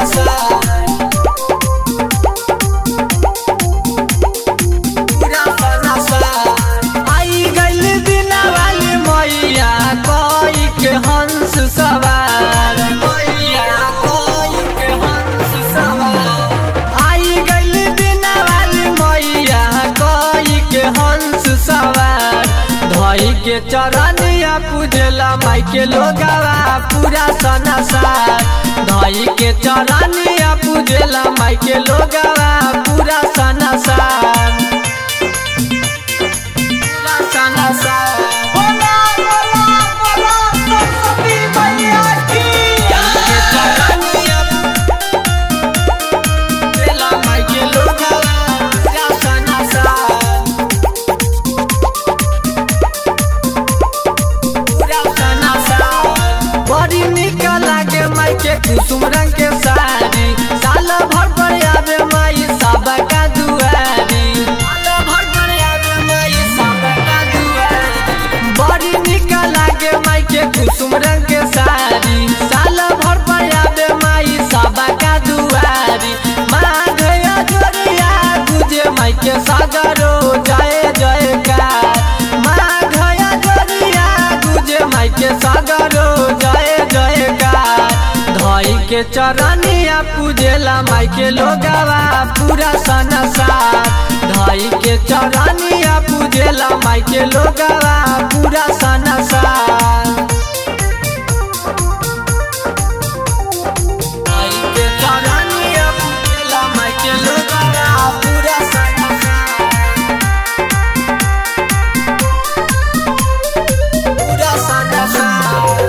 पूरा सनसार आई गइल बिना वाली मैया कोई के हंस सवार मैया कोई के हंस सवार आई गइल बिना वाली मैया कोई के हंस सवार धई के चरनिया पूजला माई के लोगावा पूरा सनसार धई के चरनिया पूजला माई के लोगावा पूरा सनसार पूरा सनसार बोला बोला बोला सरस्वती मैया की के चरनिया पूजला माई के लोगावा पूरा सनसार पूरा सनसार बड़ी निक लागे माई के कुसुम रंग के साड़ी साल भर पर आवे माई सबका दुआरी साल भर पर आवे माई सबका दुआरी बड़ी निक लागे माई के कुसुम रंग के साड़ी साल भर पर आवे माई सबका दुआरी माधया जोरिया गुजे माई के सागरो जय जयकार माधया जोरिया गुजे माई के सागरो जय जयकार धई के चरनिया पूजेला माई के लोगावा पूरा सनसार धई के चरनिया पूजेला माई के लोगावा पूरा सनसार धई के चरनिया पूजेला माई के लोगावा पूरा सनसार पूरा सनसार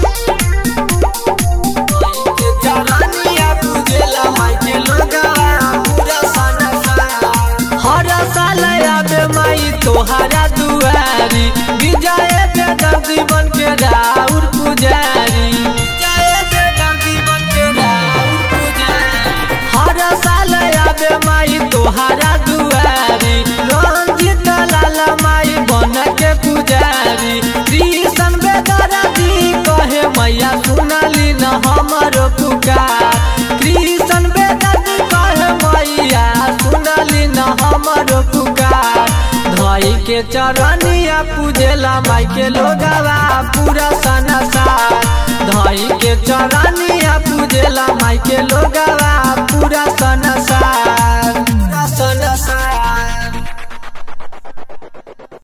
के चरनिया पूजेला माई के लोगावा पूरा सनसार हर साल आवे माई तोहरा दुआरी विजय बेदर जीवन के राउर पुजारी विजय बेदर जीवन के राउर पुजारी हर साल आवे माई तोहरा दुआरी रंजित लाल माई बन के पुजारी कृष्ण बेदर दी कहे मैया सुनली न हमरो पुकार कृष्ण बेदर दी कहे मैया सुनली न हमरो पुकार धई के चरनिया पूजेला माई के लोगावा पूरा सनसार धई के चरनिया पूजेला माई के लोगावा पूरा सन